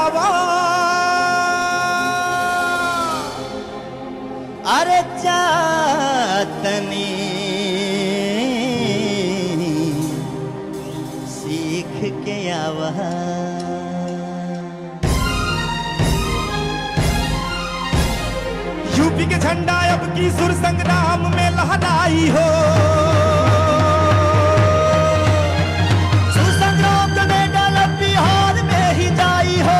आवा अरे चातनी सीख के आवा यूपी के झंडा अब की सुर संग्राम में लहराई हो सुर संग्राम का मेडल अब बिहार में ही जाई हो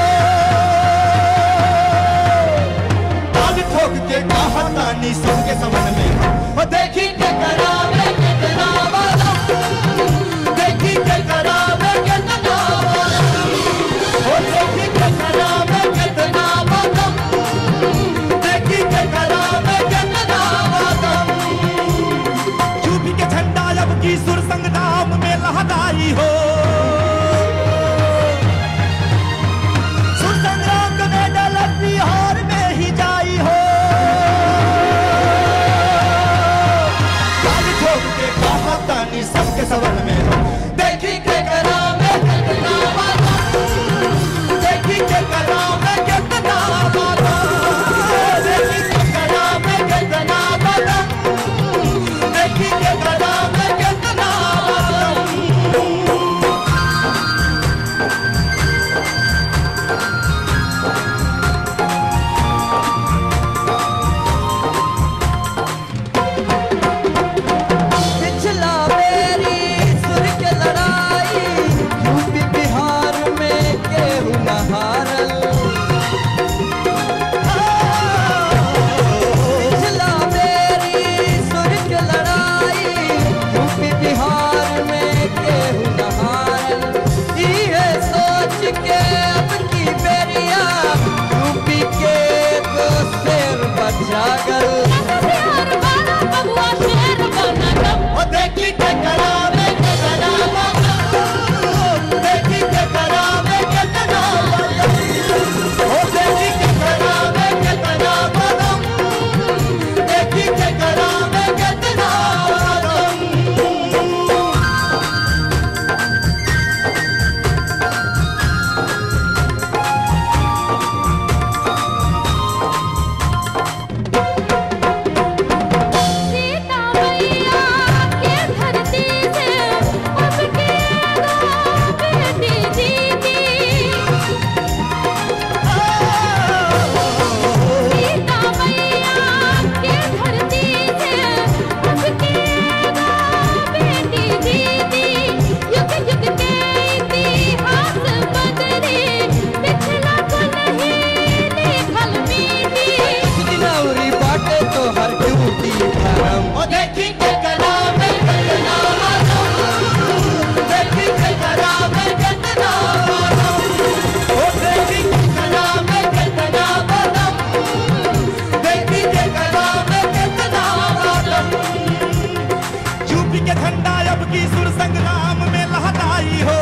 ताल ठोक के कहा तानी सबके समन में ओ देखी के करावे कितना वाला देखी के करावे कितना वाला ओ देखी के करावे कितना वाला देखी के करावे कितना वाला यूपी के झंडा अब की सुर संग्राम में लहराई हो सुर संग्राम का मेडल अब बिहार में ही जाई हो ताली ठोक के कहा तानी सबके सवन में देखी के करावे कितना वाला देखी के करावे कितना वाला देखी के करावे कितना वाला देखी के करावे कितना वाला पिछला मेरी सुर के लड़ाई यूपी बिहार में केहू न हारल पिछला मेरी सुर के लड़ाई यूपी बिहार में केहू न हारल इहे सोच के अब की बेरिया यूपी के को शेर बचागल ओ देखी के करावे के करावा देखी के करावे के करावा ओ देखी के करावे के करावा देखी के करावे के करावा सीता मैया के धरती से अब के दो बेटी जीती सीता मैया के धरती से अब के दो बेटी जीती युग युग के इतिहास बदले पिछला को नहीं लिखल मीठी दिनौरी बाटे तो हर ड्यूटी धर्म ओ देखी के करावे के करावा देखी के करावे के करावा ओ देखी के करावे के करावा देखी के करावे के करावा यूपी के झंडा अब की सुर संग्राम में लहराई हो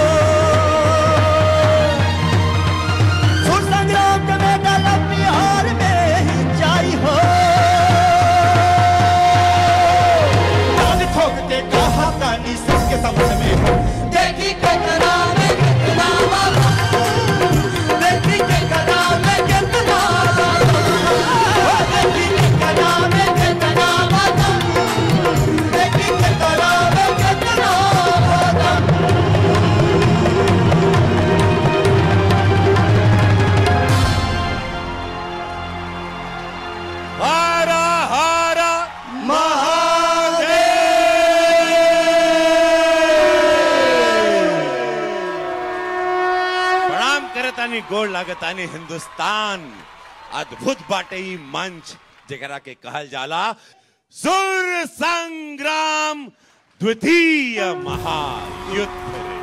सुर संग्राम का मेडल अब बिहार में ही जाई हो ताली ठोक के कहा तानी सबके समझ में हो देखी के करावे कितना वाला देखी के करावे कितना वाला ओ देखी के करावे कितना वाला देखी के करावे कितना वाला हारा हारा प्रणाम करतानी गोड़ लागतानी हिंदुस्तान अद्भुत बाटे ई मंच जेकरा के कहल जाला सुर संग्राम द्वितीय महायुद्ध रे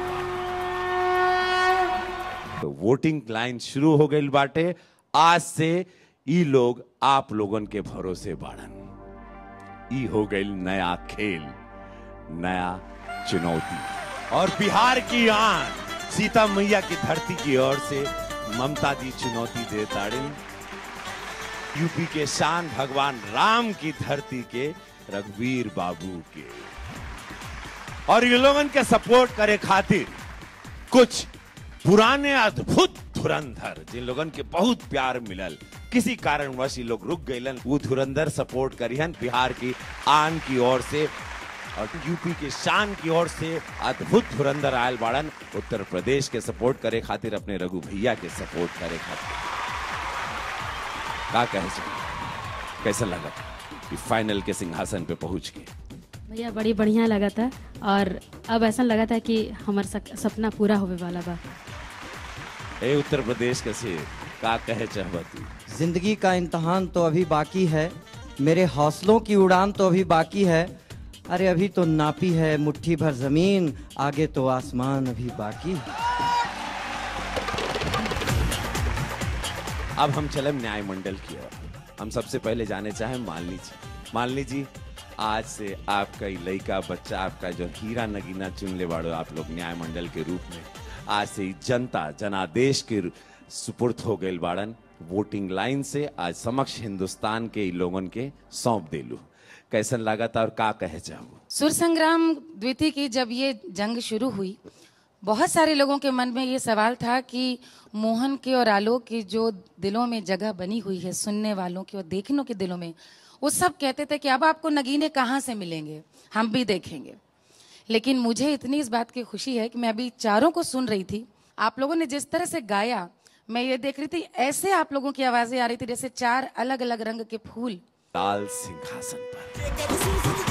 बाटे। तो वोटिंग लाइन शुरू हो गई बाटे आज से ई लोग आप लोगन के भरोसे बाड़न ई हो गई नया खेल नया चुनौती और बिहार की आन सीता मैया की धरती की ओर से ममता जी चुनौती दे ताड़िन यूपी के शान भगवान राम की धरती के रघुवीर बाबू के और ये लोगन के सपोर्ट करे खातिर कुछ पुराने अद्भुत धुरंधर जिन लोगन के बहुत प्यार मिलल किसी कारणवश ये लोग रुक गइलन वो धुरंधर सपोर्ट करिहन बिहार की आन की ओर से और यूपी के शान की ओर से अद्भुत धुरंधर आयल बाड़न उत्तर प्रदेश के सपोर्ट करे खातिर अपने रघु भैया के सपोर्ट करे खातिर का कहे चाहिए कैसा लगा कि फाइनल के सिंहासन पे पहुंच के भैया बड़ी बढ़िया लगा था और अब ऐसा लगा था कि हमार सक- सपना पूरा होवे वाला बा ए उत्तर प्रदेश के से का कहे चाहबा तू जिंदगी का इम्तहान तो अभी बाकी है मेरे हौसलों की उड़ान तो अभी बाकी है अरे अभी तो नापी है मुट्ठी भर जमीन आगे तो आसमान अभी बाकी है अब हम चले न्याय मंडल की ओर हम सबसे पहले जाने चाहे मालनी जी मालनी जी आज से आपका ये लड़का बच्चा आपका जो हीरा नगीना चुन ले बाड़ो आप लोग न्याय मंडल के रूप में आज से ही जनता जनादेश के सुपुर्द हो गए बाड़न वोटिंग लाइन से आज समक्ष हिंदुस्तान के इ लोगन के सौंप देलू कैसन लागत और का कहे चाहू सुर संग्राम द्वितीय की जब ये जंग शुरू हुई बहुत सारे लोगों के मन में ये सवाल था कि मोहन के और आलोक की जो दिलों में जगह बनी हुई है सुनने वालों की और देखने के दिलों में वो सब कहते थे कि अब आपको नगीने कहाँ से मिलेंगे हम भी देखेंगे लेकिन मुझे इतनी इस बात की खुशी है कि मैं अभी चारों को सुन रही थी आप लोगों ने जिस तरह से गाया मैं ये देख रही थी ऐसे आप लोगों की आवाजें आ रही थी जैसे चार अलग अलग रंग के फूल लाल सिंहासन पर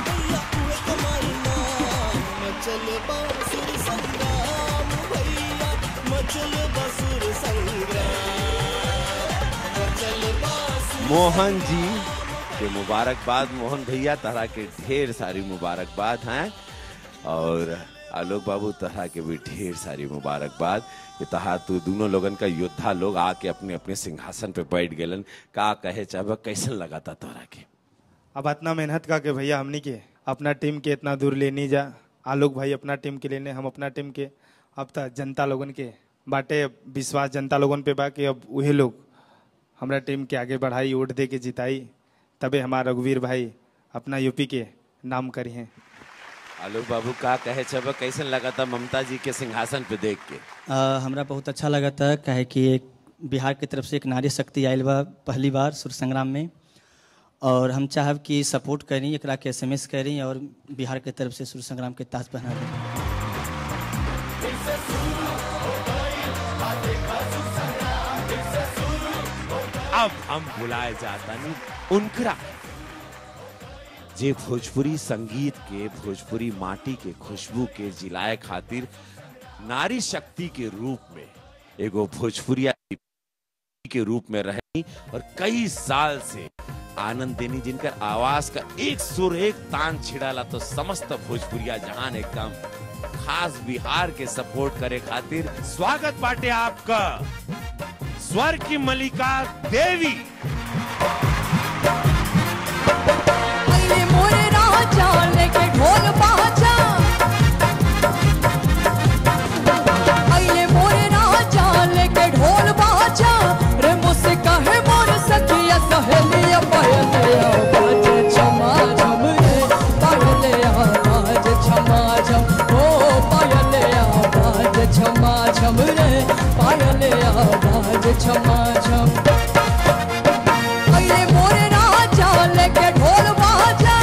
मोहन जी के मुबारकबाद मोहन भैया तरह के ढेर सारी मुबारकबाद हैं और आलोक बाबू तरह के भी ढेर सारी मुबारकबाद कि तहा तू दोनों लोगन का योद्धा लोग आके अपने अपने सिंहासन पे बैठ गेलन का कहे चाहे कैसन लगा था तोरा के अब इतना मेहनत का के भैया हमनी के अपना टीम के इतना दूर लेनी जा आलोक भाई अपना टीम के लेने हम अपना टीम के अब तक जनता लोगन के बाटे विश्वास जनता लोगन पे बा कि अब वही लोग हमरा टीम के आगे बढ़ाई वोट दे के जिताई तबे हमारा रघुवीर भाई अपना यूपी के नाम करी हैं आलोक बाबू का कहे छब कैसन लगा था ममता जी के सिंहासन पे देख के आ, हमरा बहुत अच्छा लगा था काहे कि एक बिहार की तरफ से एक नारी शक्ति आयल बा पहली बार सुर संग्राम में और हम चाहब कि सपोर्ट करी एकरा के एस एम एस करी और बिहार के तरफ से सुर संग्राम के ताज पहना दी अब हम बुलाए जाता नहीं उनकरा जे भोजपुरी संगीत के भोजपुरी माटी के खुशबू के जिलाए खातिर नारी शक्ति के रूप में एगो भोजपुरिया के रूप में रही और कई साल से आनंद देनी जिनकर आवाज का एक सुर एक तान छिड़ाला तो समस्त भोजपुरिया जहान एकदम खास बिहार के सपोर्ट करे खातिर स्वागत बाटे आपका स्वर की मलिका देवी अरे मोरे राजा लेके ढोल बाजा अरे मोरे राजा लेके ढोल बाजा रे मुझसे कहे मोर सखिया सहेलिया पहलिया बाजे छमा झम रे पहलिया बाजे छमा झम ओ पहलिया बाजे छमा झम रे पहलिया बाजे छमा झम अरे मोरे राजा लेके ढोल बाजा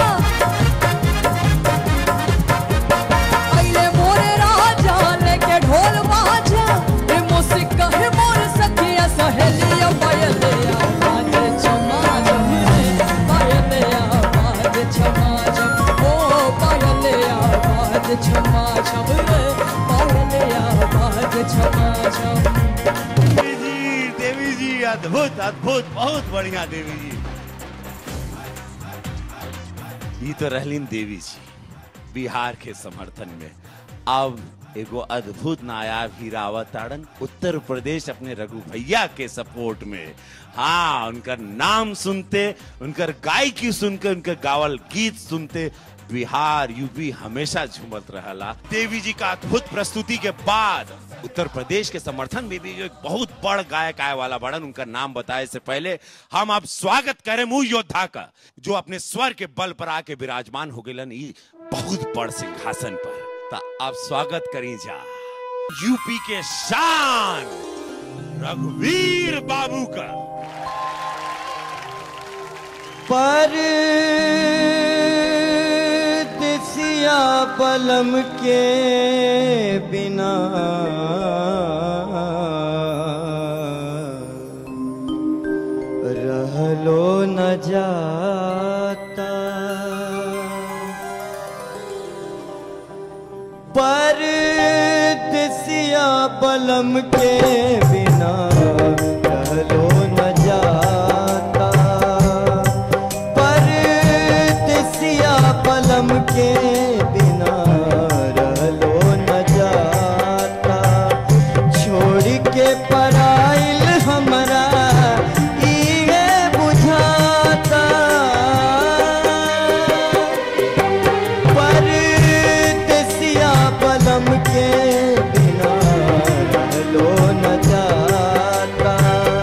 अरे मोरे राजा लेके ढोल बाजा रे मुझसे कहे मोर सखिया सहेलिया पायलिया बाजे छमा झम रे पायलिया बाजे छमा झम ओ पायलिया बाजे छमा झम रे पायलिया बाजे छमा झम देवी जी देवी जी अद्भुत अद्भुत बहुत बढ़िया देवी जी ये तो रहलीन देवी जी बिहार के समर्थन में अब एगो अद्भुत नायाब हीरा ताड़न उत्तर प्रदेश अपने रघु भैया के सपोर्ट में हाँ उनका नाम सुनते उनकर गायकी सुनकर उनका गावल गीत सुनते बिहार यूपी हमेशा झूमत रहला देवी जी का अद्भुत प्रस्तुति के बाद उत्तर प्रदेश के समर्थन में भी जो एक बहुत बड़ गायक आए वाला बड़न उनका नाम बताए से पहले हम अब स्वागत करें मुंह योद्धा का जो अपने स्वर के बल पर आके विराजमान हो गए ई बहुत बड़ सिंहासन पर ता आप स्वागत करी जा यूपी के शान रघुवीर बाबू का पर दिसिया बलम के बिना रहलो न जाता पर दिसिया बलम के बिना रहलो न जाता पर दिसिया बलम के बिना रहलो न जाता छोड़ के पराइल हमरा इहे बुझाता परदेसिया बलम के बिना रहलो न जाता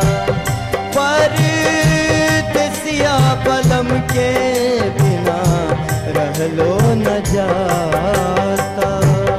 परदेसिया बलम के बिना रहलो न जाता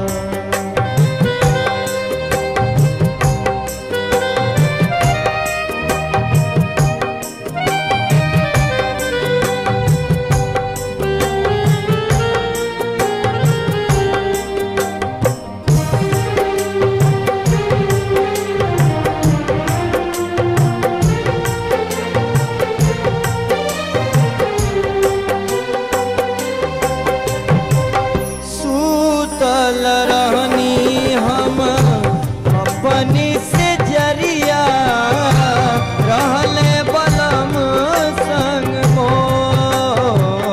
सूतल रहनी हम अपनी से जरिया रहले बलम संग मोर।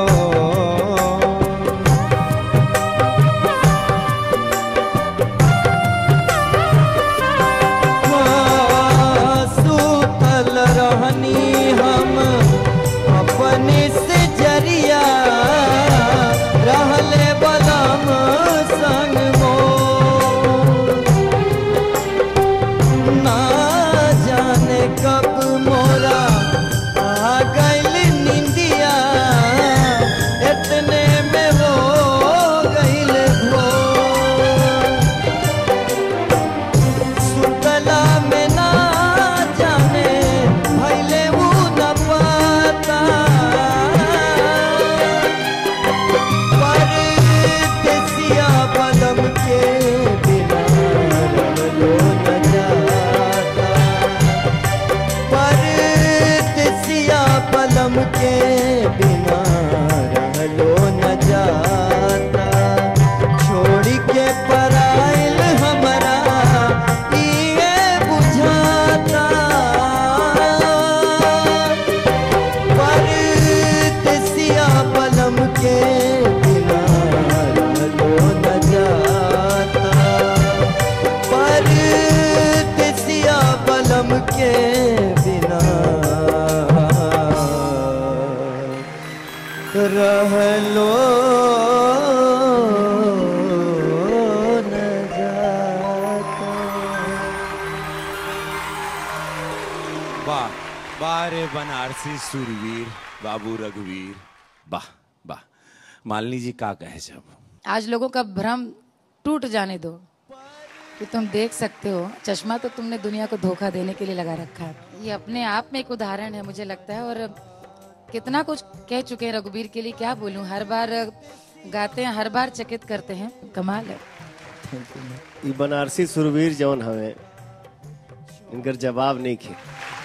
सूतल रहनी हम अपने से जरिया रहले बलम संग मोर। ना जाने कब मोरा आ गइल निंदिया इतने में हो गइल भोर सुतला में ना जाने भइले उ न पता परदेसिया बलम के बिना रहलो न जाता परदेसिया बलम के बिना रहलो न जाता छोड़ के पराइल हमरा इहे बुझाता परदेसिया बलम के बिना रहलो न जाता परदेसिया बलम के बिना रहलो न जाता वाह वाह रे बनारसी सुरवीर बाबू रघुवीर वाह वाह मालिनी जी का कहे जब आज लोगों का भ्रम टूट जाने दो कि तुम देख सकते हो चश्मा तो तुमने दुनिया को धोखा देने के लिए लगा रखा है ये अपने आप में एक उदाहरण है मुझे लगता है और कितना कुछ कह चुके हैं रघुवीर के लिए क्या बोलूं हर बार गाते हैं हर बार चकित करते हैं कमाल है ई बनारसी सुरवीर जौन हवे इनकर जवाब नहीं खे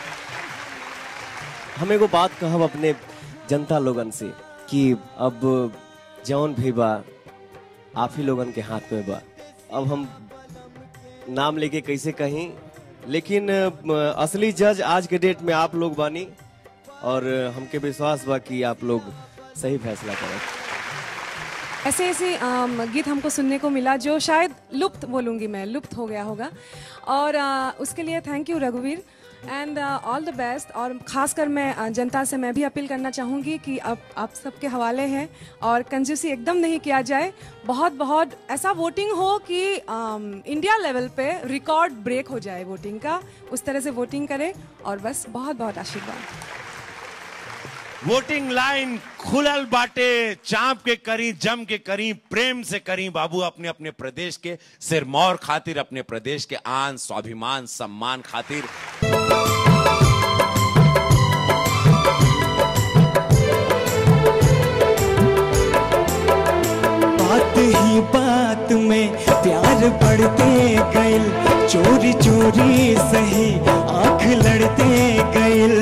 हम एगो बात कहब अपने जनता लोगन से कि अब जौन भी बा आप ही लोगन के हाथ में बा अब हम नाम लेके कैसे कहीं लेकिन अ, असली जज आज के डेट में आप लोग बानी और हमके विश्वास बा कि आप लोग सही फैसला करें ऐसे ऐसे अम, गीत हमको सुनने को मिला जो शायद लुप्त बोलूँगी मैं लुप्त हो गया होगा और अ, उसके लिए थैंक यू रघुवीर एंड ऑल द बेस्ट और ख़ासकर मैं अ, जनता से मैं भी अपील करना चाहूँगी कि अब आप सबके हवाले हैं और कंजूसी एकदम नहीं किया जाए बहुत बहुत ऐसा वोटिंग हो कि अम, इंडिया लेवल पे रिकॉर्ड ब्रेक हो जाए वोटिंग का उस तरह से वोटिंग करें और बस बहुत बहुत आशीर्वाद वोटिंग लाइन खुलल बाटे चाप के करी जम के करी प्रेम से करी बाबू अपने अपने प्रदेश के सिरमौर खातिर अपने प्रदेश के आन स्वाभिमान सम्मान खातिर बात ही बात में प्यार बढ़ते गइल चोरी चोरी सही आंख लड़ते गइल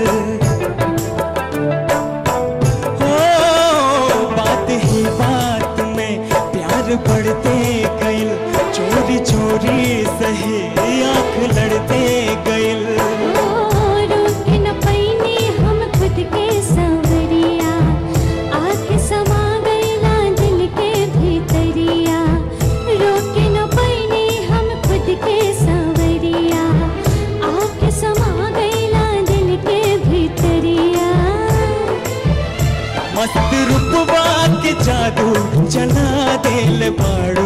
हो बात ही बात में प्यार बढ़ते गइल चोरी चोरी सही आंख लड़ते गइल रोक न पैनी हम खुद के सांवरिया आके समा गईला दिल के भीतरिया रोक न पैनी हम खुद के सांवरिया आके समा गईला दिल के भीतरिया मस्त रूपवा के जादू चला दिल बाड़ू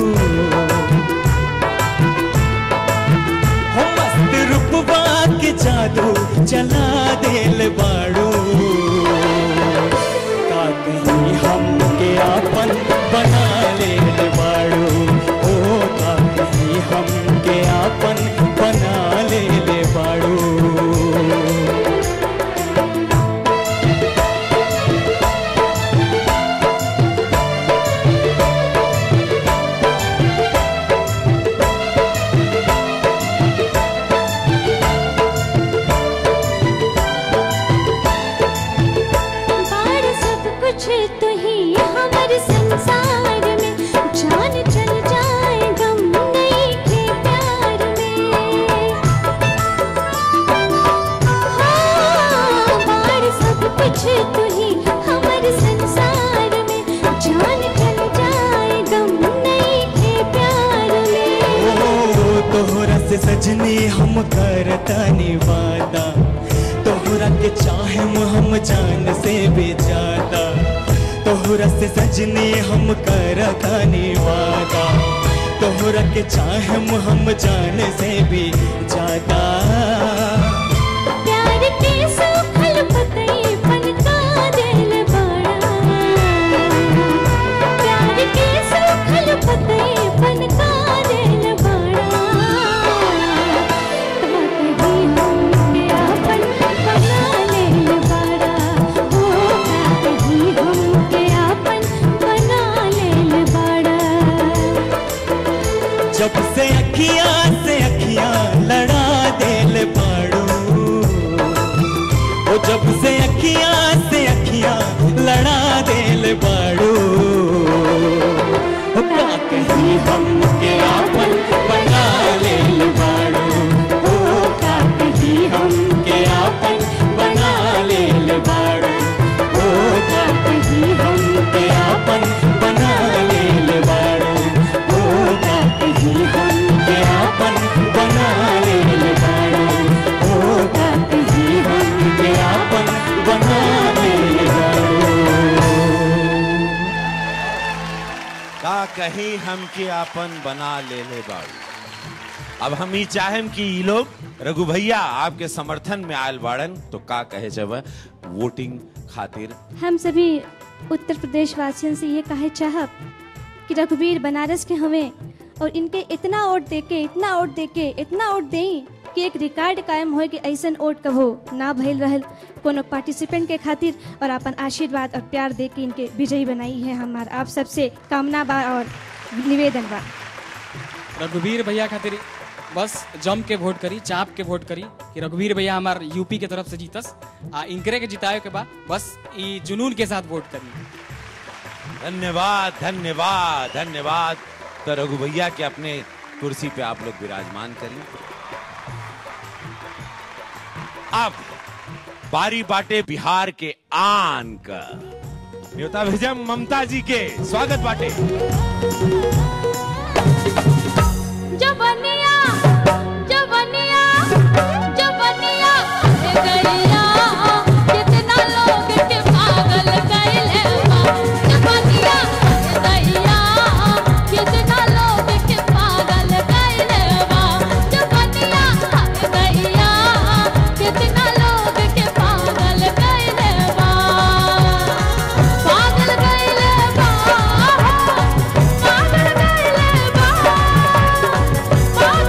हो मस्त रूपवा के जादू चला दिल बाड़ू का कहीं हम के आपन बना ले बाड़ू ओ का कहीं हम के आपन बना ले बाड़ू बार सब कुछ तो ही हमारे संसार में जान चल जाए गम नहीं के प्यार में हाँ, बार सब कुछ तो ही हमारे संसार में जान चल जाए गम नहीं के प्यार में ओ तोहरा से सजनी हम करतानी वादा तोहरा के चाहम हम जान से भी ज्यादा तोहरा से सजनी हम करतानी वादा तोहरा के चाहम हम जान से भी ज्यादा प्यार के सूखल पतई पनका दिल बड़ा प्यार के सूखल पतई पनका दिल बड़ा कहीं हम के आपन बना लेल बड़ा हो कहीं हम के आपन बना लेल बड़ा जब से अखियां से अखियां लड़ा दिल बाड़ू ओ जब से अखियां से अखियां लड़ा दिल बाड़ू ओ का कहीं हम के आपन बना लेल बाड़ू ओ का कहीं हम के आपन बना लेल बाड़ू ओ का कहीं हम के आपन बना लेल बाड़ू ओ का कहीं हम के आपन बना लेल बाड़ू ओ का कहीं हम के आपन बना लेल बाड़ू का कहीं हम के आपन बना ले ले बाड़ू अब हम ही चाहेम कि ई लोग रघु भैया आपके समर्थन में आयल बाड़न तो का कहे जब वोटिंग खातिर हम सभी उत्तर प्रदेश वासियों से ये कहे चाहब कि रघुवीर बनारस के हमें और इनके इतना वोट देके इतना वोट देके इतना वोट दें कि एक रिकॉर्ड कायम हो कि ऐसन वोट कभो ना भइल रहल कोनो पार्टिसिपेंट के खातिर और अपन आशीर्वाद और प्यार दे के इनके विजयी बनाई है हमार आप सबसे कामना बा और निवेदन बा रघुवीर भैया खातिर बस जम के वोट करी चाप के वोट करी कि रघुवीर भैया हमार यूपी के तरफ से जीतस आ इनकरे के जिताए के बाद बस ई जुनून के साथ वोट करी धन्यवाद धन्यवाद धन्यवाद तो रघु भैया के अपने कुर्सी पे आप लोग विराजमान करिए अब बारी बाटे बिहार के आन का न्योता भेजा ममता जी के स्वागत बाटे जवनिया जवनिया जवनिया गैया कितना लोग के पागल कैले बा जवनिया गैया कितना लोग के पागल कैले बा जवनिया गैया कितना लोग के पागल कैले बा पागल कैले बा पागल कैले बा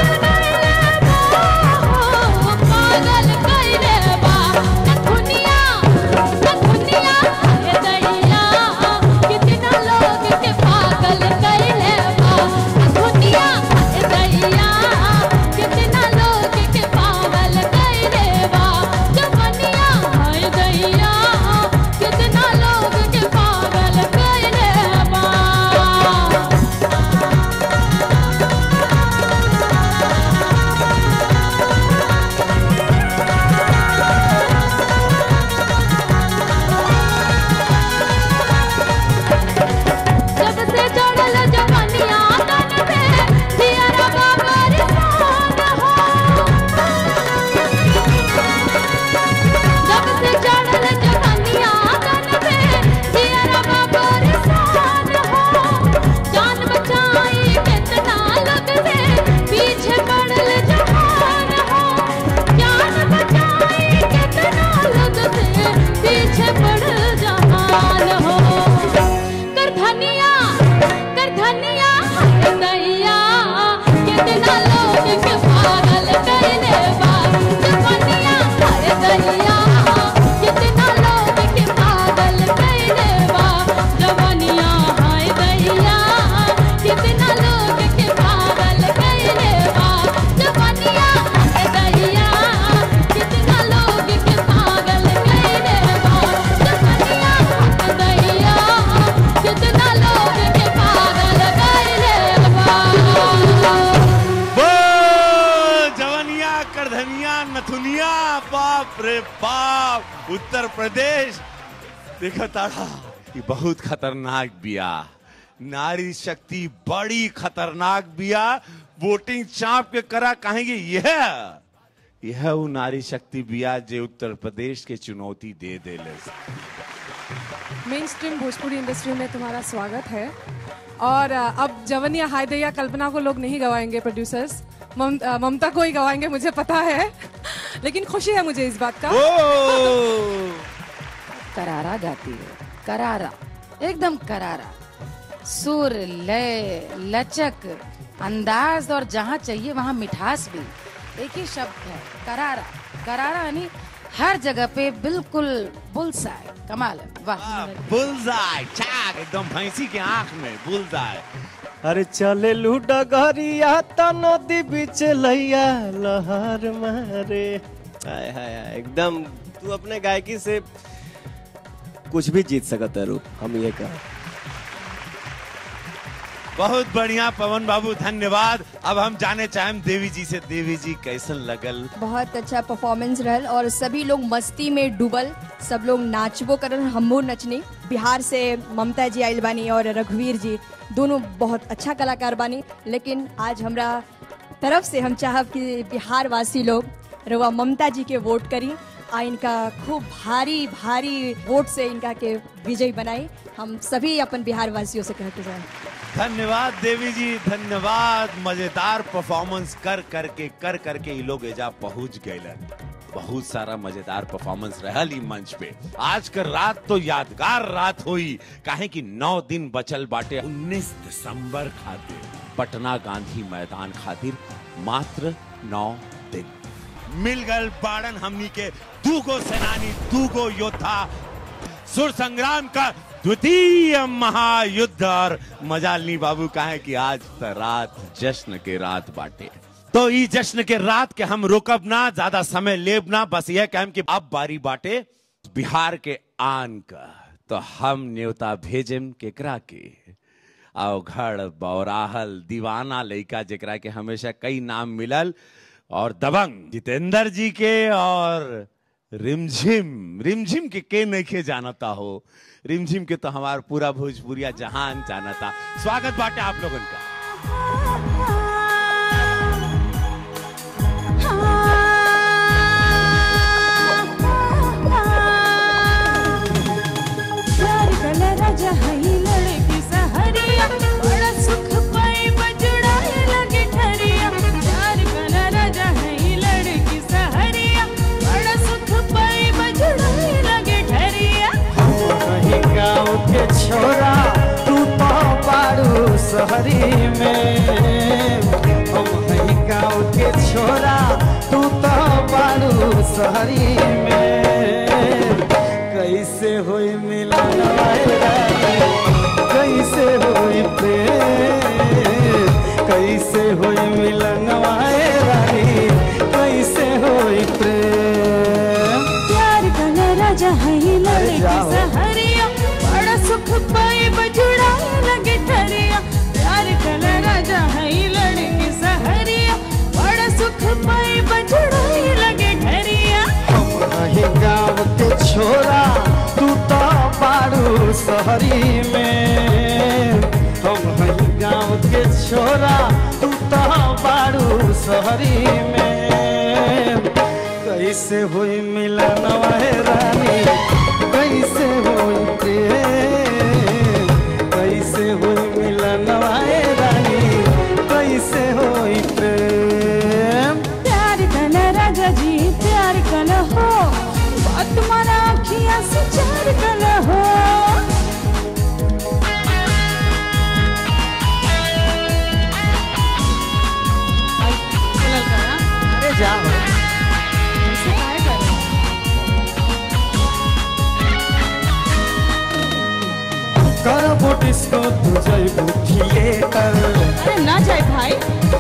धनिया नथुनिया बाप रे बाप उत्तर प्रदेश देखो ताड़ा ये बहुत खतरनाक बिया नारी शक्ति बड़ी खतरनाक बिया वोटिंग चाप के करा कहेंगे यह यह वो नारी शक्ति बिया जो उत्तर प्रदेश के चुनौती दे दे ले मेन स्ट्रीम भोजपुरी इंडस्ट्री में तुम्हारा स्वागत है और अ, अब जवनिया हायदैया कल्पना को लोग नहीं गवाएंगे प्रोड्यूसर्स मम, अ, ममता को ही गवाएंगे मुझे पता है लेकिन खुशी है मुझे इस बात का करारा गाती है करारा एकदम करारा सुर लय लचक अंदाज और जहाँ चाहिए वहाँ मिठास भी एक ही शब्द है करारा करारा यानी हर जगह पे बिल्कुल बुलसाए कमाल है वाह बुलजाय चाक एकदम भैंसी के आंख में बुलजाय अरे चले लूडा गरिया त नदी बीच लैया लहर मारे हाय हाय हाय एकदम तू अपने गायकी से कुछ भी जीत सकत है रूप हम ये कह बहुत बढ़िया पवन बाबू धन्यवाद अब हम जाने चाहें देवी जी से देवी जी कैसन लगल बहुत अच्छा परफॉर्मेंस रहल और सभी लोग मस्ती में डूबल सब लोग नाचबो करल हमो नचनी बिहार से ममता जी आइल बानी और रघुवीर जी दोनों बहुत अच्छा कलाकार बानी लेकिन आज हमरा तरफ से हम चाहब कि बिहार वासी लोग रवा ममता जी के वोट करी आ इनका खूब भारी भारी वोट से इनका के विजयी बनाई हम सभी अपन बिहार वासियों से कहते जाए धन्यवाद देवी जी धन्यवाद मजेदार परफॉर्मेंस कर करके कर करके ये लोग एजा पहुंच गए बहुत सारा मजेदार परफॉर्मेंस रहल ई मंच पे आज कर रात तो यादगार रात हुई काहे कि नौ दिन बचल बाटे 19 दिसंबर खातिर पटना गांधी मैदान खातिर मात्र नौ दिन मिल गल बाड़न हमनी के दूगो सेनानी दूगो योद्धा सुर संग्राम का द्वितीय महायुद्ध और मजालनी बाबू कहे कि आज त रात जश्न के रात बाटे तो ई जश्न के रात के हम रोकब ना ज्यादा समय लेब ना बस यह कहम कि अब बारी बाटे बिहार के आन का तो हम न्योता भेजम केकरा के अवघड़ बौराहल दीवाना लइका जेकरा के हमेशा कई नाम मिलल और दबंग जितेंद्र जी के और रिमझिम रिमझिम के के नहीं जानता हो रिमझिम के तो हमार पूरा भोजपुरिया जहान जानता स्वागत बाटे आप लोगन का प्यार कला राजा हई लड़की सहरिया बड़ा सुख पाई बजुड़ाए लगे ठरिया प्यार कला राजा हई लड़की सहरिया बड़ा सुख पाई बजुड़ाए लगे ठरिया कहीं गाँव के छोरा तू तो पारू शहरी में हम कहीं गाँव के छोरा तू तो पारू शहरी में कैसे होई मिलन कैसे होई प्रेम कैसे होई मिलन रानी कैसे होई प्रेम प्यार कला राजा हई लड़की जाओ। सहरिया बड़ा सुख पाई बजुड़ाए लगे ठरिया प्यार कला राजा हई लड़की सहरिया बड़ा सुख पाई बजुड़ाए लगे ठरिया वही गाँव के छोरा तू तो पारू शहरी में हम वही गाँव के छोरा तू तो पारू शहरी में कैसे हुई मिलन वह रानी कैसे हुई प्रेम कैसे हुई मिलन वह रानी कैसे हुई प्रेम प्यार कला राजा जी प्यार कला हो बात मारा अखियां से चार कला हो अरे जाओ करबो डिस्को तू जइबू थिएटर अरे ना जाए भाई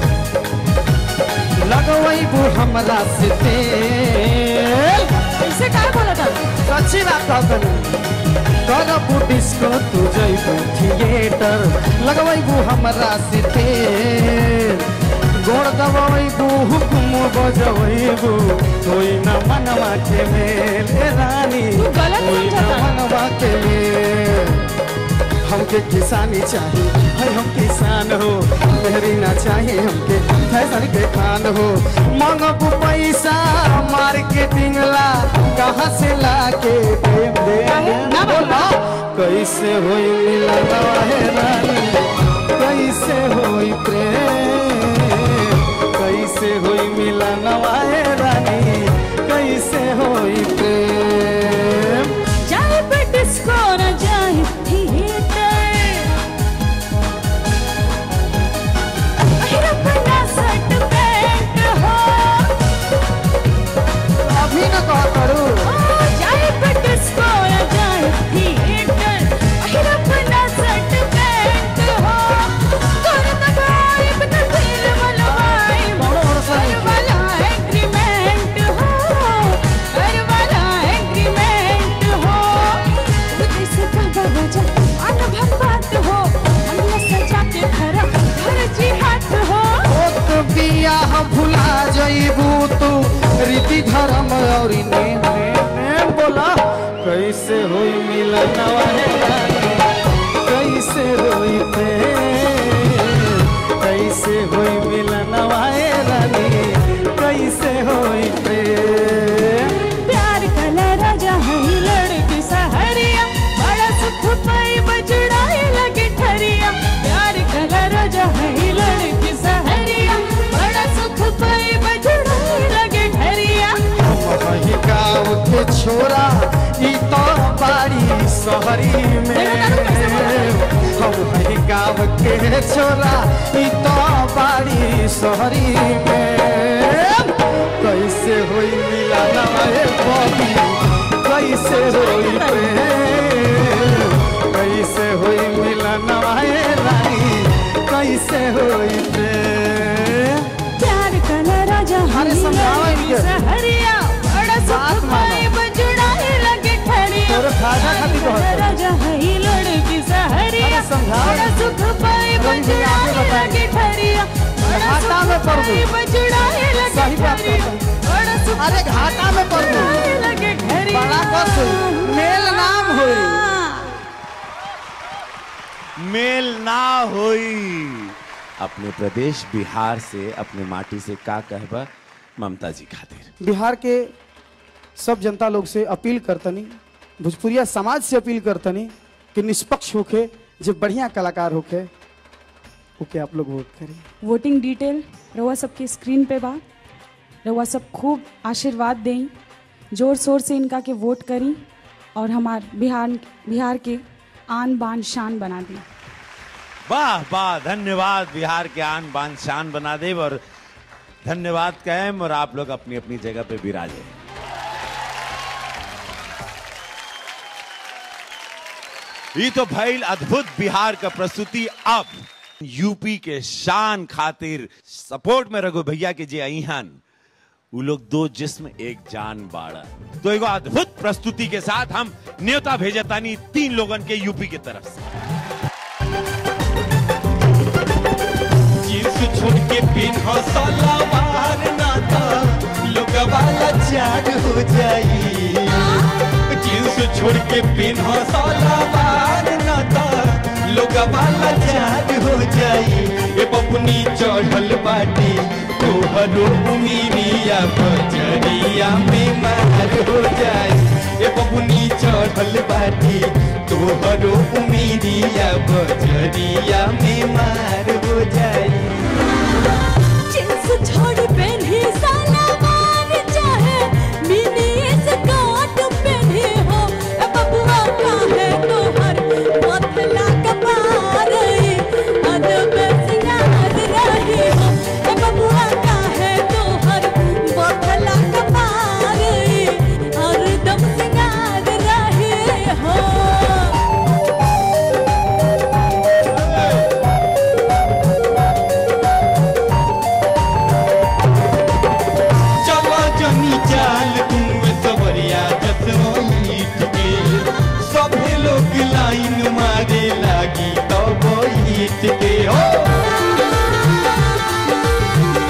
लगवैबू हमरा से तेल ऐसे का बोला था सच्ची बात कहतनी करबू डिस्को तू जइबू थिएटर लगवैबू हमरा से तेल गोड़ दबाइबू हुकुम बजबू कोई न मनवा के मेल ए रानी कोई न मनवा के मेल हमके किसानी चाहिए है हम किसान हो मेहरी ना चाहिए हमके फैशन के खान हो मांगबू पैसा मार्केटिंग ला कहाँ से ला के देम देम बोला कैसे होई मिलन है रानी कैसे होई प्रेम कैसे होई मिलन है रानी कैसे होई प्रेम जाए पे डिस्को न जाए थिएटर अहिरपना सट पैंट हो अभी न कहा करू जाए पे डिस्को न जाए थिएटर अहिरपना सट पैंट हो कर दबाए बिना दिल मलवाए कर वाला एग्रीमेंट हो कर वाला एग्रीमेंट हो उदय से कहा राजा अनुभव बात हो हमने सजा के खरा घर जी हाथ हो तो बियाह भुला जइबू तू रीति धर्म और नेम नेम नेम बोला कैसे होई मिलन है रानी कैसे होई प्रेम कैसे होई मिलन है रानी कैसे होई प्रेम प्यार कला राजा है लड़की सहरिया बड़ा सुख पाई बजड़ाए लगे ठरिया प्यार कला राजा है लड़की सहरिया बड़ा सुख पाई बजड़ाए लगे ठरिया वही गाँव के छोरा ई तो बाड़ी शहरी में हम वही गाँव के छोरा ई तो बाड़ी शहरी में कैसे होई मिलन ए बबी कैसे होई प्रेम कैसे होई मिलन ए रानी कैसे होई प्रेम प्यार कला राजा है अरे समझाओ लड़की इनके। सहरिया बड़ा सुख पाई बजड़ाए लगे ठरिया तोरे फायदा खातिर प्यार कहत कला हई। राजा है लड़की सहरिया अरे समझाओ। बड़ा सुख पाई रंग भी आगे बजड़ाए बताई। लगे ठरिया बड़ा घाटा में सुख पड़ पाई गई। बजड़ाए लगे सही बात ठरिया कहत बड़ा सुख अरे घाटा में पड़ गई। बजड़ाए लगे ठरिया बड़ा कस हुई। मेल नाम हुई। मेल ना होई अपने प्रदेश बिहार से अपने माटी से का कहबा ममता जी खातिर बिहार के सब जनता लोग से अपील करतनी भोजपुरिया समाज से अपील करतनी कि निष्पक्ष होके जो बढ़िया कलाकार होके ओके आप लोग वोट करें वोटिंग डिटेल रउआ सबके स्क्रीन पे बा रउआ सब खूब आशीर्वाद दें जोर शोर से इनका के वोट करी और हमार बिहार बिहार के आन बान शान बना दी वाह वाह धन्यवाद बिहार के आन बान शान बना दे और धन्यवाद कैम और आप लोग अपनी अपनी जगह पे विराजे ये तो भइल अद्भुत बिहार का प्रस्तुति अब यूपी के शान खातिर सपोर्ट में रघु भैया के जे अहन वो लोग दो जिस्म एक जान बाड़ा तो एगो अद्भुत प्रस्तुति के साथ हम न्योता भेजतानी तीन लोगन के यूपी के तरफ से जींस छोड़ के पिन्हो सलवार नाता लोग वाला जाग हो जाई जींस छोड़ के पिन्हो सलवार नाता लोग वाला जाग हो जाई ए बबुनी चढ़ल बाटी तोहरो उमीरिया बजरिया में मार हो जाई ए बबुनी चढ़ल बाटी तोहरो उमीरिया बजरिया में मार हो जाई जींस छोड़ पहनी सलवार चाहे मिनी स्कर्ट पहनी हो ए बबुआ काहे तोहर पतला कपार अदब सिंगार रही हो ए बबुआ काहे तोहर पतला कपार हरदम सिंगार रही हो चला जनी चाल तू सवरिया जसोईट के सभे लोग लाइन मारे लागी तो बैठ के हो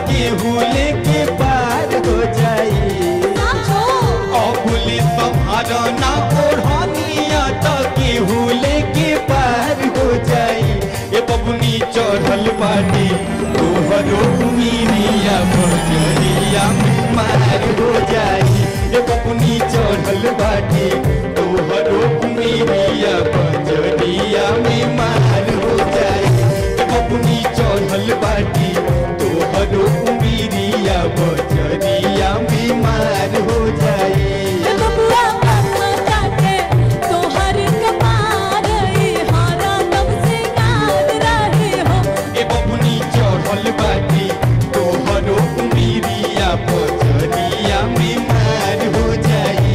केहू लेके पार हो जाई अबुली तुम्हारा ना ओढ़निया तो केहू लेके पार हो जाई ए बबुनी चढ़ल बाटी तोहरो उमीरिया बजरिया में मार हो जाई ए बबुनी चढ़ल बाटी तोहरो उमीरिया बजरिया में मार हो जाई ए बबुनी चढ़ल बाटी तोहरो उमीरिया बजरिया में मार हो जाई ए बबुनी चढ़ल बाटी तोहरो उमीरिया बजरिया में मार हो जाई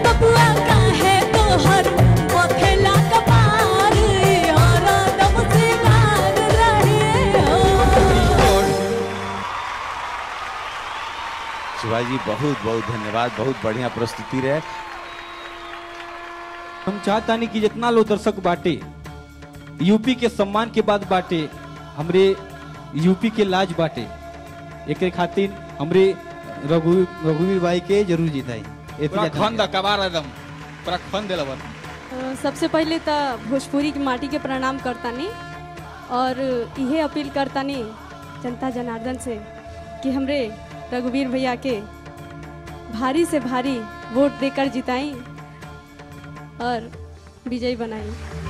शिवाजी बहुत बहुत धन्यवाद बहुत बढ़िया प्रस्तुति रहे हम चाहता नहीं कि जितना लोग दर्शक बाटे यूपी के सम्मान के बाद बाटे हमरे यूपी के लाज बाटे एक खातिर हमरे रघु रघुवीर भाई के जरूर जिताई पूरा खंद कबार एकदम पूरा खंद देला बस अ, सबसे पहले तो भोजपुरी की माटी के प्रणाम करतानी और इहे अपील करतानी जनता जनार्दन से कि हमरे रघुवीर भैया के भारी से भारी वोट देकर जिताई और विजयी बनाई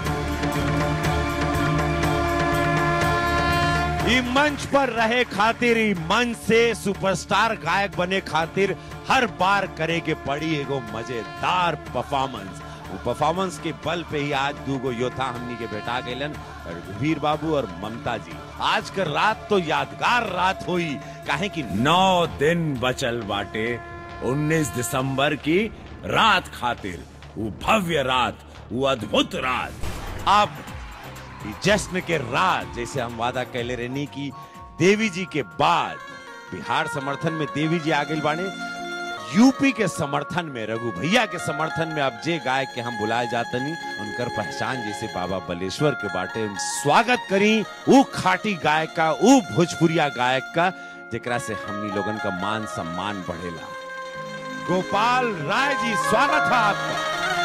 ई मंच पर रहे खातिर ई मंच से सुपरस्टार गायक बने खातिर हर बार करे के पड़ी एगो मजेदार परफॉर्मेंस वो परफॉर्मेंस के बल पे ही आज दूगो योद्धा हमनी के बैठा गए वीर बाबू और ममता जी आज का रात तो यादगार रात हुई काहे कि नौ दिन बचल बाटे 19 दिसंबर की रात खातिर वो भव्य रात वो अद्भुत रात अब ई जश्न के राज जैसे हम वादा कैले रहनी की देवी जी के बाद बिहार समर्थन में देवी जी आगे बाने यूपी के समर्थन में रघु भैया के समर्थन में अब जे गायक के हम बुलाए जातनी उनकर पहचान जैसे बाबा बलेश्वर के बाटे उन स्वागत करी ऊ खाटी गायक का ऊ भोजपुरिया गायक का जेकरा से हमनी लोगन का मान सम्मान बढ़ेला गोपाल राय जी स्वागत है आपका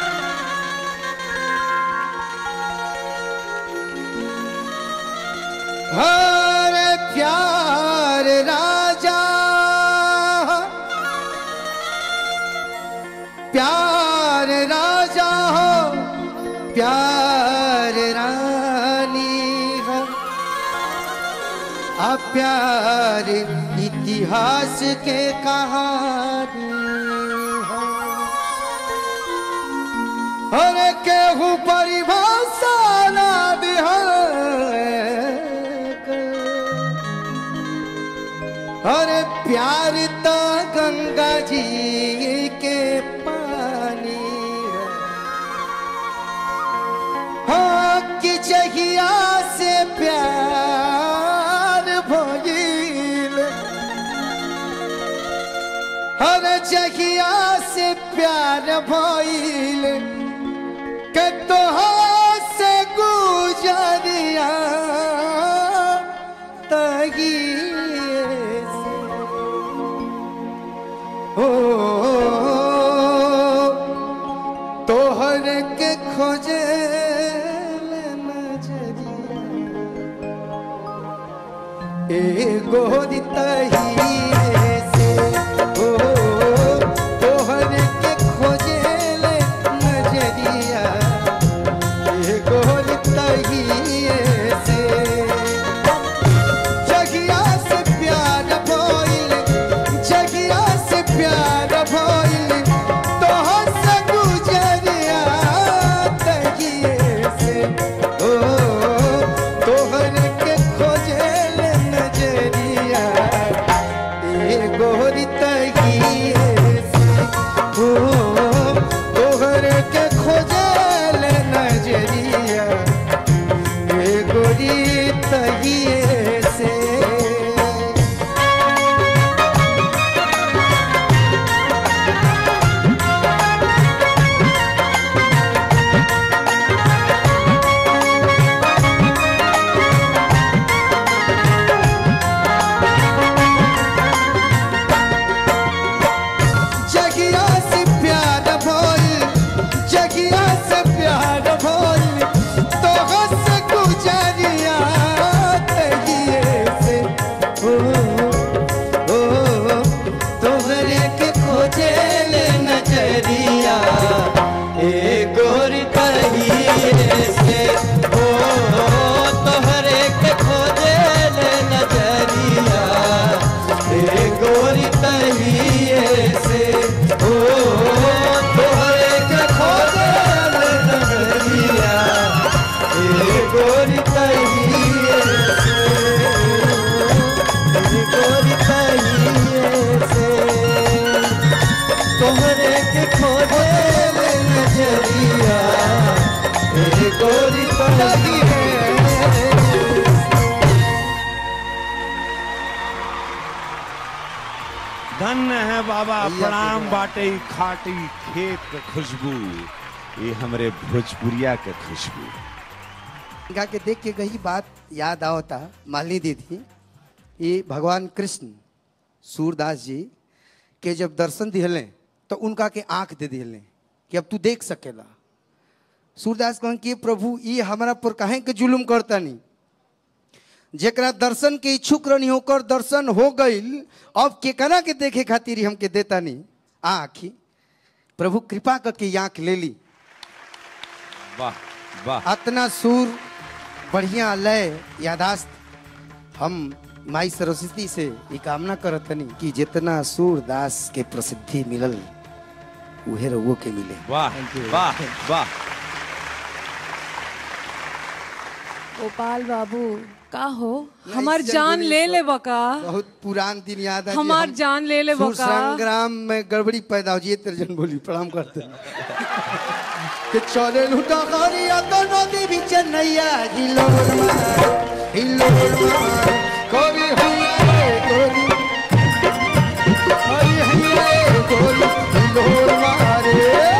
हर प्यार राजा प्यार राजा हो प्यार रानी हो आ प्यार इतिहास के कहानी हो अरे केहू परिभाषा ना दिहल अरे प्यार तो गंगा जी के पानी है। हाँ कि जहिया से प्यार भइल हर जहिया से प्यार भइल के तोहार से गुजरिया तगिए से हो तोहर के खोजे एगो तहिए से हो तोहर के खोजे नजरिया एगो तहिए से जगिया से प्यार भइल जगिया से प्यार भइल तोहर से गुजरिया तगिए गोरी तहिए से ओ तोहरे के खोजे ले नगरिया ए गोरी तहिए से ए गोरी तहिए से तोहरे के खोजे ले नजरिया ए गोरी तहिए धन्य है बाबा प्रणाम बाटे ई खाटी खेत के खुशबू ये हमरे भोजपुरिया के खुशबू गा के देख के गई बात याद आवता मालिनी दीदी ये भगवान कृष्ण सूरदास जी के जब दर्शन दिहले तो उनका के आंख दे दिहले कि अब तू देख सकेला सूरदास कहन कि प्रभु ये हमारा पर काहे के जुलुम करता नहीं जेकरा दर्शन के इच्छुक रहनी होकर दर्शन हो गईल अब केकरा के देखे खातिर ही हमके देता नहीं आँखी प्रभु कृपा करके ये आँख ले ली वाह वाह अतना सुर बढ़िया लय यादाश्त हम माई सरस्वती से ये कामना करतनी कि जितना सूरदास के प्रसिद्धि मिलल उहे रउओ के मिले वाह वाह वाह गोपाल बाबू का हो हमार जान ले ले बका बहुत पुरान दिन याद है हमार जान ले ले सुर बका संग्राम में गड़बड़ी पैदा हो जी तर्जन बोली प्रणाम करते हैं। कि चले लुटा करिया तो नदी भी चन्नैया हिलोर मार हिलोर मार कोरी हैया रे कोरी कोरी हैया रे कोरी हिलोर मारे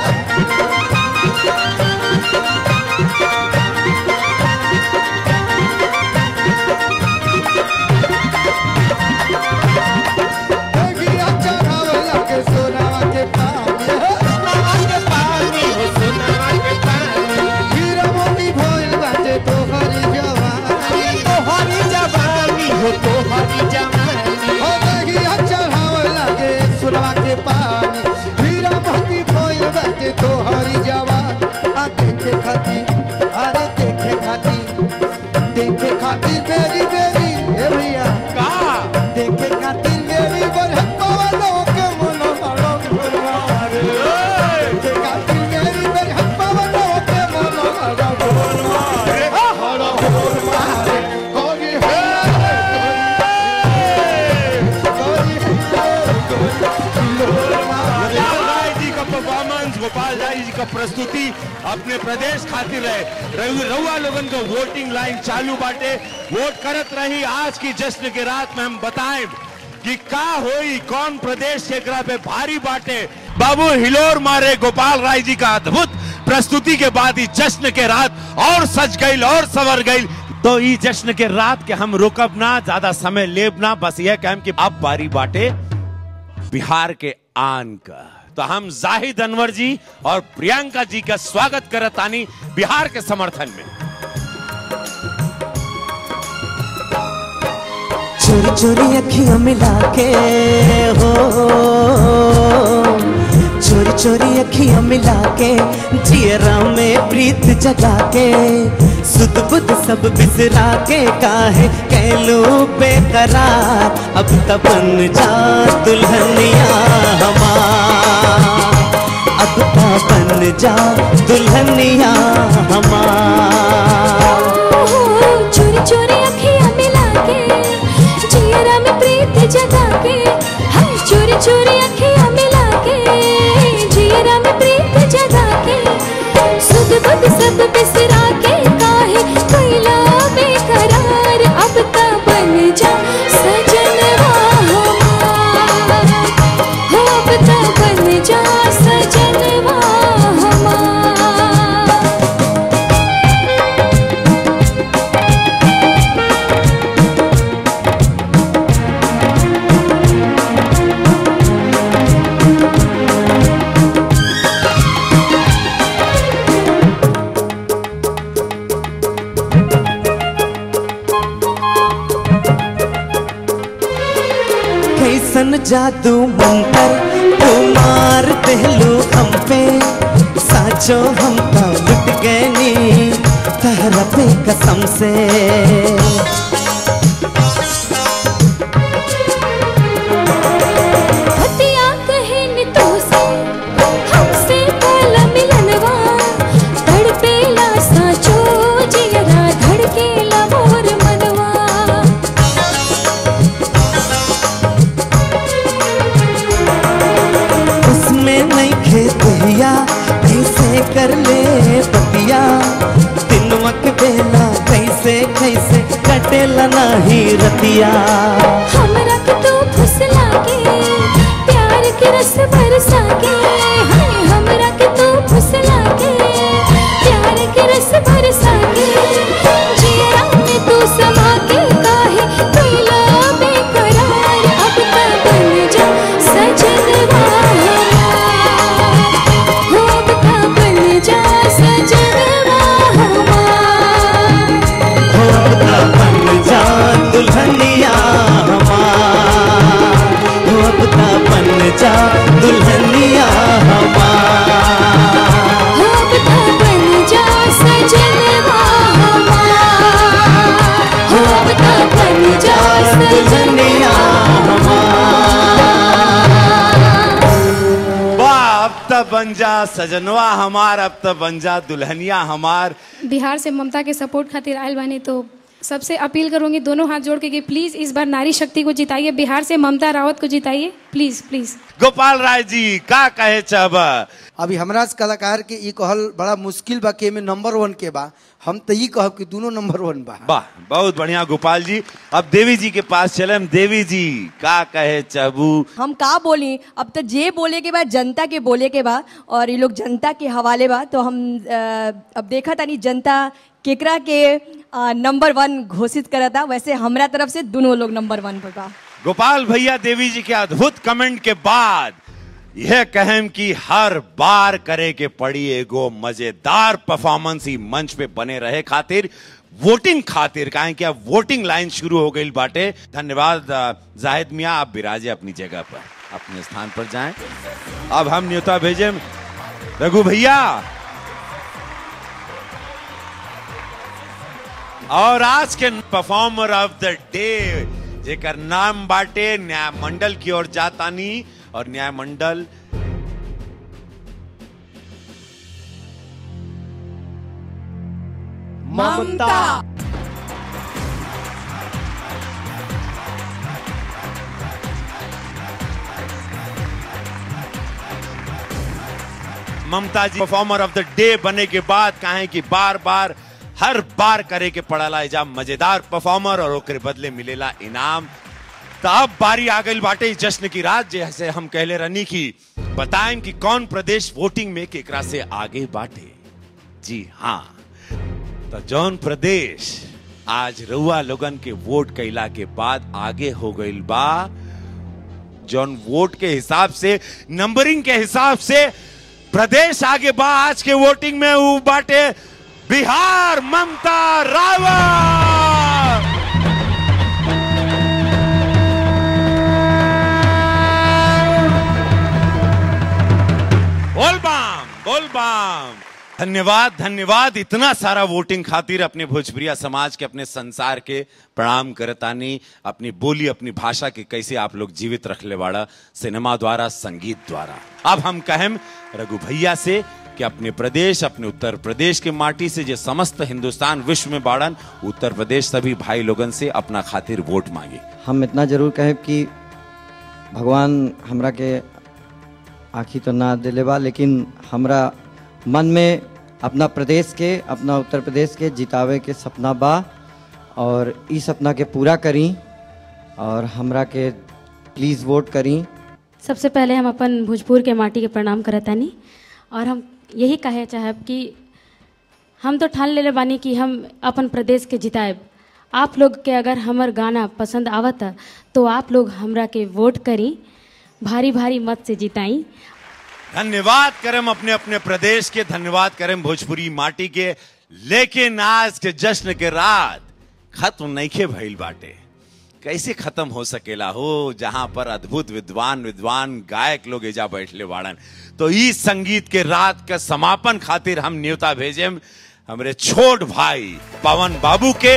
देखिया चढ़ावला के सोनावा के पानी सोनावा के पानी हो सोनावा के पानी हीरा मोती भइल बाटे तोहरी जवानी तोहरी जवानी हो तोहरी जवानी हो देखिया चढ़ावला के सोनावा के पानी हीरा मोती भइल बाटे तोहरी जवानी आ देखे खातिर अरे देखे खातिर देखे खातिर बेरी बेरी ए भैया का देखे खातिर बेरी बरह पवनों के मनो बड़ो गुरवार देखे खातिर बेरी बरह पवनों के मनो बड़ो गुरवार बड़ो गुरवार कोरी है गोपाल राय जी का परफॉर्मेंस गोपाल राय जी का प्रस्तुति अपने प्रदेश खातिर है रघु- रउआ लोगन को वोटिंग लाइन चालू बाटे वोट करत रही आज की जश्न के रात में हम बताएं कि का होई कौन प्रदेश के एकरा पे भारी बाटे बाबू हिलोर मारे गोपाल राय जी का अद्भुत प्रस्तुति के बाद ही जश्न के रात और सज गई और सवर गई तो ई जश्न के रात के हम रुकब ना ज्यादा समय लेब ना बस यह कहम कि अब बारी बाटे बिहार के आन का तो हम जाहिद अनवर जी और प्रियंका जी का स्वागत करतानी बिहार के समर्थन में चोरी चोरी अखियां मिला के हो चोरी चोरी अखियां मिला के जियरा में प्रीत जगा के सुध बुध सब बिसरा के काहे कहलू बेकरार अब तब बन जा दुल्हनिया हमार अब तब बन जा दुल्हनिया हमार चोरी चोरी अखियां मिला के जियरा में प्रीत जगा के हम चोरी चोरी अखियां मिला के जियरा में प्रीत जगा के सुध बुध सब बिसरा के काहे कैला बेकरार अब ता बन जा सजनवा हमार हो अब ता बन जा सजनवा हमार कैसन जादू मंतर तू मार देलू हम पे साचो हम तो लुट गए नी तहरा पे कसम से कटेला नाही रतिया हमरा के तू फुसला के प्यार के रस बरसा के हाय हमरा के तू फुसला के प्यार के रस बरसा के जिया में तू समा के काहे कैला बेकरार अब तक बन जा सजनवा हमार हो अब तक बन जा सजनवा हमार हो अब ता बन जा दुल्हनिया हमार हो अब ता बन जा दुल्हनिया हमार हो अब तक बन जा सजनवा हमार हो अब तक बन जा सजनवा वाह अब तब बन जा सजनवा हमार अब तब बन जा दुल्हनिया हमार बिहार से ममता के सपोर्ट खातिर आयल बानी तो सबसे अपील करूंगी दोनों हाथ जोड़ के कि प्लीज इस बार नारी शक्ति को जिताइए बिहार से ममता रावत को जिताइए प्लीज प्लीज गोपाल राय जी का कहे चाहबा अभी हमरा से कलाकार के ई कहल बड़ा मुश्किल बा के में नंबर वन के बा हम तो ई कहब कि दोनों नंबर वन बा वाह बहुत बढ़िया गोपाल जी अब देवी जी के पास चले हम देवी जी का कहे चाहबू हम का बोली अब तो जे बोले के बाद जनता के बोले के बाद और ये लोग जनता के हवाले बा तो हम अ, अब देखा तानी जनता केकरा के अ, नंबर वन घोषित करता वैसे हमरा तरफ से दोनों लोग नंबर वन पर बा गोपाल भैया देवी जी के अद्भुत कमेंट के बाद यह कहम कि हर बार करे के पड़ी एगो मजेदार परफॉर्मेंस ही मंच पे बने रहे खातिर वोटिंग खातिर काहे कि अब वोटिंग लाइन शुरू हो गई बाटे धन्यवाद अ, जाहिद मियाँ आप विराजे अपनी जगह पर अपने स्थान पर जाएं अब हम न्योता भेजे रघु भैया और आज के परफॉर्मर ऑफ द डे जेकर नाम बाटे न्याय मंडल की ओर जातानी और न्याय मंडल ममता ममता जी परफॉर्मर ऑफ द डे बने के बाद कहे कि बार बार हर बार करे के पड़ाला एजा मजेदार परफॉर्मर और ओकरे बदले मिलेला इनाम तो अब बारी आ गई बाटे इस जश्न की रात जैसे हम कहले रनी की बताएं कि कौन प्रदेश वोटिंग में केकरा से आगे बाटे जी हाँ तो जौन प्रदेश आज रउआ लोगन के वोट कैला के बाद आगे हो गईल बा जौन वोट के हिसाब से नंबरिंग के हिसाब से प्रदेश आगे बा आज के वोटिंग में ऊ बाटे बिहार ममता रावत बोल बाम बोल बाम धन्यवाद धन्यवाद इतना सारा वोटिंग खातिर अपने भोजपुरिया समाज के अपने संसार के प्रणाम करतानी अपनी बोली अपनी भाषा के कैसे आप लोग जीवित रखले वाड़ा सिनेमा द्वारा संगीत द्वारा अब हम कहें रघु भैया से कि अपने प्रदेश अपने उत्तर प्रदेश के माटी से जो समस्त हिंदुस्तान विश्व में बाड़न उत्तर प्रदेश सभी भाई लोगन से अपना खातिर वोट मांगे हम इतना जरूर कहें कि भगवान हमरा के आखी तो ना दिले बा लेकिन हमरा मन में अपना प्रदेश के अपना उत्तर प्रदेश के जितावे के सपना बा और इस सपना के पूरा करी और हमरा के प्लीज़ वोट करी सबसे पहले हम अपन भोजपुर के माटी के प्रणाम करतानी और हम यही कहे चाहब कि हम तो ठान लेले बानी कि हम अपन प्रदेश के जिताएब आप लोग के अगर हमर गाना पसंद आवता तो आप लोग हमरा के वोट करी भारी भारी मत से जिताई धन्यवाद करम अपने अपने प्रदेश के धन्यवाद करम भोजपुरी माटी के लेकिन आज के जश्न के रात खत्म नईखे भइल बाटे कैसे खत्म हो सकेला हो जहां पर अद्भुत विद्वान विद्वान गायक लोग एजा बैठले बाड़न तो इस संगीत के रात का समापन खातिर हम न्योता भेजेम हमरे छोट भाई पवन बाबू के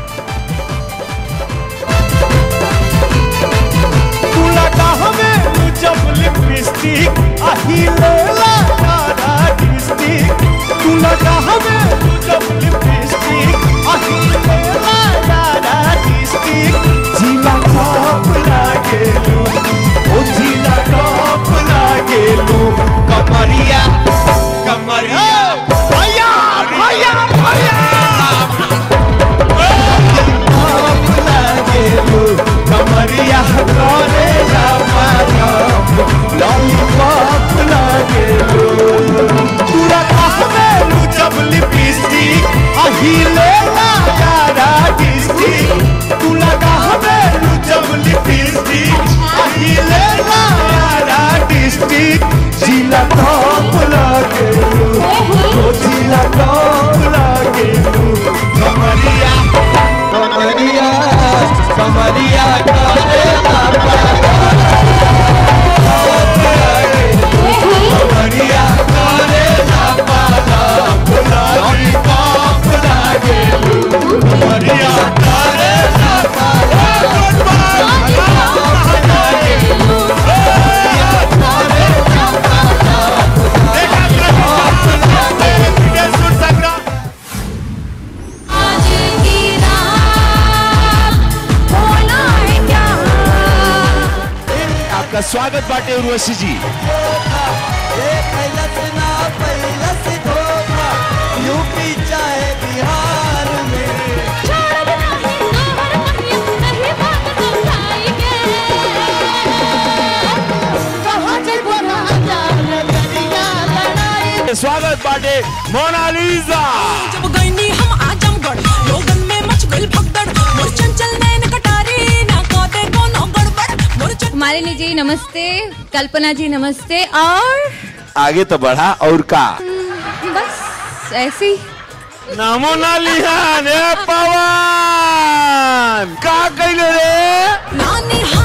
तू लगा हमें जब लिपस्टिक अहिले लारा डिस्टिक तू लगा हमें जब लिपस्टिक अहिले लारा डिस्टिक जिला टॉप लागेलू ओ जिला टॉप लागेलू कमरिया कमरिया भैया भैया भैया आपका स्वागत बाटे उर्वशी जी यूपी चाहे बिहार में स्वागत बाटे मोनालिसा जब गईनी हम आजमगढ़ लोगन में मच गइल भगदड़ मोर चंचल नैन कटारी ना कोते कोनो गड़बड़ मोर मालिनी जी नमस्ते कल्पना जी नमस्ते और आगे तो बढ़ा और का बस ऐसे ही नामो ना लिहान ए पवन का कइले रे नानी